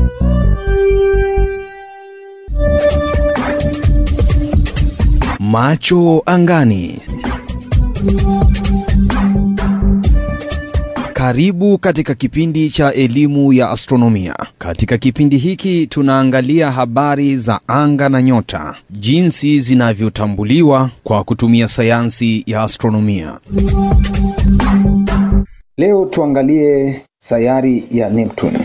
Macho angani. Karibu katika kipindi cha elimu ya astronomia. Katika kipindi hiki tunaangalia habari za anga na nyota, jinsi zinavyotambuliwa kwa kutumia sayansi ya astronomia. Leo tuangalie sayari ya Neptune.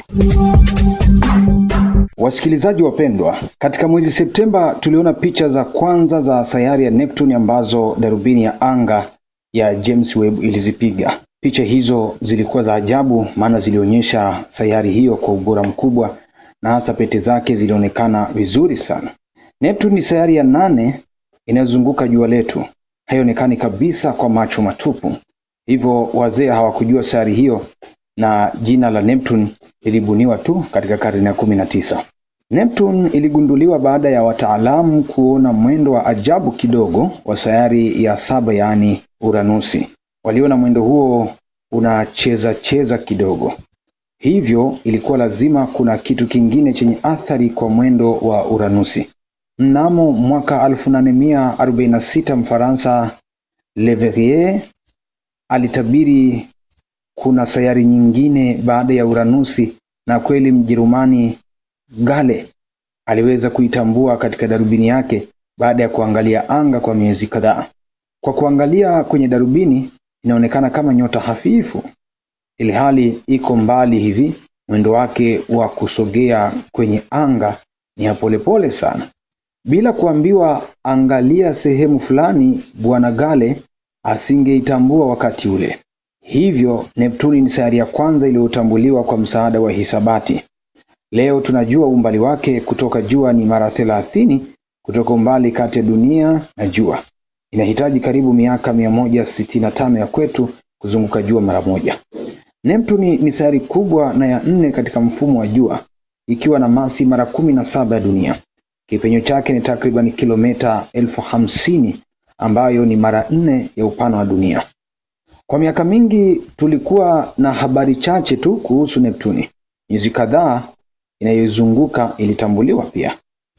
Wasikilizaji wapendwa, katika mwezi Septemba tuliona picha za kwanza za sayari ya Neptune ambazo darubini ya anga ya James Webb ilizipiga. Picha hizo zilikuwa za ajabu, maana zilionyesha sayari hiyo kwa ubora mkubwa na hasa pete zake zilionekana vizuri sana. Neptune ni sayari ya nane inayozunguka jua letu, haionekani kabisa kwa macho matupu. Hivyo wazee hawakujua sayari hiyo na jina la Neptune lilibuniwa tu katika karne ya kumi na tisa. Neptune iligunduliwa baada ya wataalamu kuona mwendo wa ajabu kidogo wa sayari ya saba yaani Uranusi. Waliona mwendo huo unacheza cheza kidogo, hivyo ilikuwa lazima kuna kitu kingine chenye athari kwa mwendo wa Uranusi. Mnamo mwaka 1846 Mfaransa Leverrier alitabiri kuna sayari nyingine baada ya Uranusi, na kweli Mjerumani Gale aliweza kuitambua katika darubini yake baada ya kuangalia anga kwa miezi kadhaa. Kwa kuangalia kwenye darubini inaonekana kama nyota hafifu, ili hali iko mbali hivi. Mwendo wake wa kusogea kwenye anga ni ya polepole sana. Bila kuambiwa angalia sehemu fulani, bwana Gale asingeitambua wakati ule. Hivyo Neptuni ni sayari ya kwanza iliyotambuliwa kwa msaada wa hisabati. Leo tunajua umbali wake kutoka jua ni mara thelathini kutoka umbali kati ya dunia na jua. Inahitaji karibu miaka 165 ya kwetu kuzunguka jua mara moja. Neptuni ni sayari kubwa na ya nne katika mfumo wa jua ikiwa na masi mara kumi na saba ya dunia. Kipenyo chake ni takriban kilomita elfu hamsini ambayo ni mara nne ya upana wa dunia. Kwa miaka mingi tulikuwa na habari chache tu kuhusu Neptuni. Miezi kadhaa inayoizunguka ilitambuliwa pia.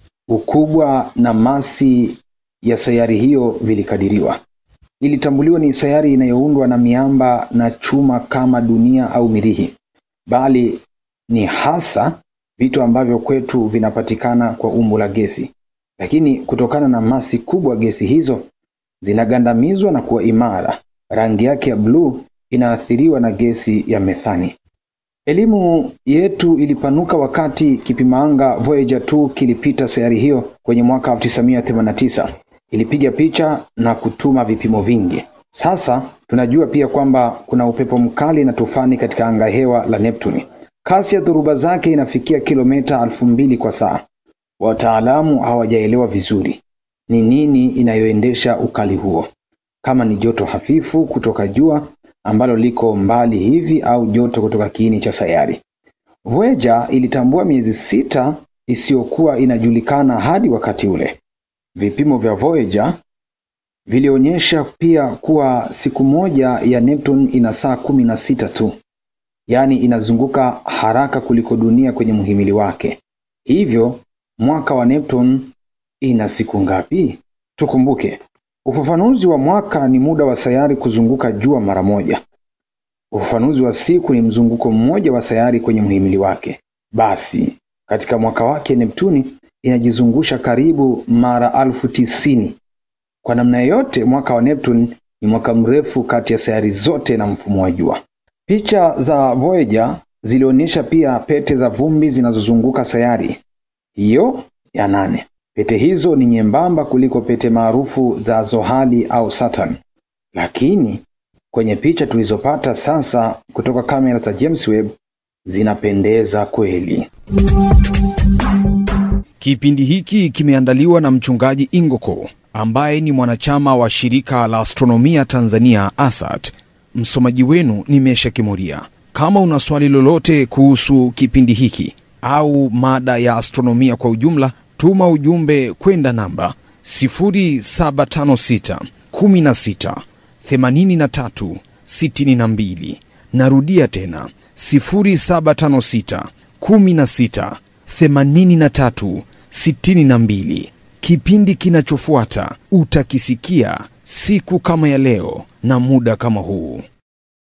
Ukubwa na masi ya sayari hiyo vilikadiriwa. Ilitambuliwa ni sayari inayoundwa na miamba na chuma kama dunia au mirihi, bali ni hasa vitu ambavyo kwetu vinapatikana kwa umbo la gesi, lakini kutokana na masi kubwa gesi hizo zinagandamizwa na kuwa imara. Rangi yake ya bluu inaathiriwa na gesi ya methani. Elimu yetu ilipanuka wakati kipimaanga Voyager 2 kilipita sayari hiyo kwenye mwaka 1989. Ilipiga picha na kutuma vipimo vingi. Sasa tunajua pia kwamba kuna upepo mkali na tufani katika anga hewa la Neptuni. Kasi ya dhoruba zake inafikia kilomita elfu mbili kwa saa. Wataalamu hawajaelewa vizuri ni nini inayoendesha ukali huo, kama ni joto hafifu kutoka jua ambalo liko mbali hivi au joto kutoka kiini cha sayari. Voyager ilitambua miezi sita isiyokuwa inajulikana hadi wakati ule. Vipimo vya Voyager vilionyesha pia kuwa siku moja ya Neptune ina saa kumi na sita tu, yaani inazunguka haraka kuliko dunia kwenye mhimili wake. Hivyo mwaka wa Neptune ina siku ngapi? Tukumbuke, ufafanuzi wa mwaka ni muda wa sayari kuzunguka jua mara moja. Ufafanuzi wa siku ni mzunguko mmoja wa sayari kwenye mhimili wake. Basi katika mwaka wake Neptuni inajizungusha karibu mara alfu tisini. Kwa namna yoyote, mwaka wa Neptune ni mwaka mrefu kati ya sayari zote na mfumo wa jua. Picha za Voyager zilionyesha pia pete za vumbi zinazozunguka sayari hiyo ya nane. Pete hizo ni nyembamba kuliko pete maarufu za Zohali au Saturn, lakini kwenye picha tulizopata sasa kutoka kamera za James Webb zinapendeza kweli. Kipindi hiki kimeandaliwa na mchungaji Ingoko ambaye ni mwanachama wa shirika la astronomia Tanzania ASAT. Msomaji wenu ni Mesha Kimuria. Kama una swali lolote kuhusu kipindi hiki au mada ya astronomia kwa ujumla, tuma ujumbe kwenda namba 0756 16 83 62. Narudia tena 0756 16 83 62. Kipindi kinachofuata utakisikia siku kama ya leo na muda kama huu.